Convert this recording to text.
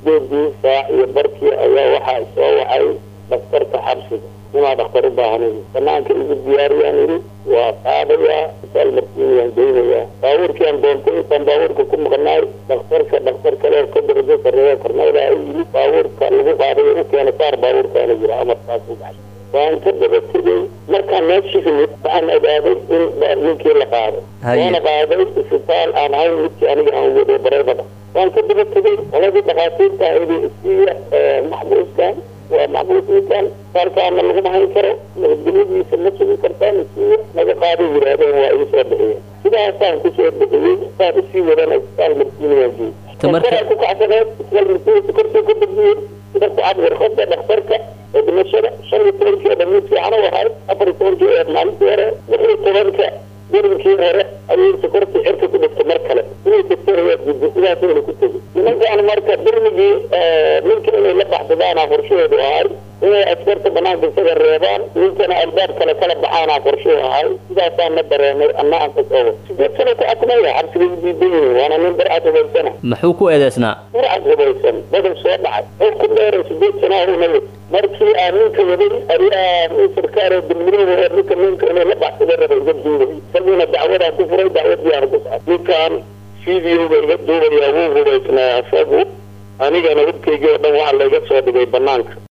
sideedii saac iyo barkii ayaa waxaa soo wacay dhakhtarka xabsiga inaa dhakhtar u baahanay banaanka igu diyaariyaan yidhi waa qaadayaa isaal markiin waan geynayaa baabuurkiiaan doontay intaan baabuurka ku maqnaay dhakhtarka dhakhtar kale ka darajo sarreeya korneyda ay yidhi baabuurka lagu qaaday u keena saar baabuurkaana jira amarkaas u baxay waan ka daba tegey markaan meeshii yimid waxaan ogaaday in ninkii la qaaday waana qaaday isbitaal aan ahayn midkii aniga aan waday bareebada waan ka daba tegey qoladii dhakhaatiirta idi isiiya maxbuuskan waa maxbuus ninkan saalkaana laguma hayn karo nabadgelyadiisa ma sugi kartaan isiiya naga qaaday yidhaahdeen waa ii soo bixiyeen sidaasaan kusoo bixiyey saan usii wadana isbitaal markiina waan geeyey dhakhtaraa ku kacsaneed isbitaal markiina sokortii ku dejiyey sida ku cad warqada dhakhtarka ee dhimashada shan iyo tobankeeda mid fiican u ahayd afar iyo tobankii ee maalintii hore lix iyo tobanka darinkii hore ayay sokortii cirka ku dhigtay mar kale inay degtarayaa gudbo sidaasayna ku tegi nimankaan marka darmigii ninka inay la baxsadaana qorshahoodu ahay inay askarta banaanka isaga reebaan ninkana albaab kale kala baxaana qorshuhu ahay sidaasaa na dareenay anna aan ka soo sideed sano ku akmaya xabsiga diidan yihiin waana nin barcad hubaysana muxuu ku eedeysnaa barcad hubaysan badan soo dhacay oo ku dheeray sideed sano ahunay markii aan ninka waday ayaa nin sarkaar oo dulmidooda oo ninka ninka inay la baxsada raba iga duubay isagiina dacwadaa ku furay dacwadii aan ku socday ninkan videoga iga duubaya wuu hubaysnaa isagu anigana hubkaygii oo dhan waxaa layga soo dhigay banaanka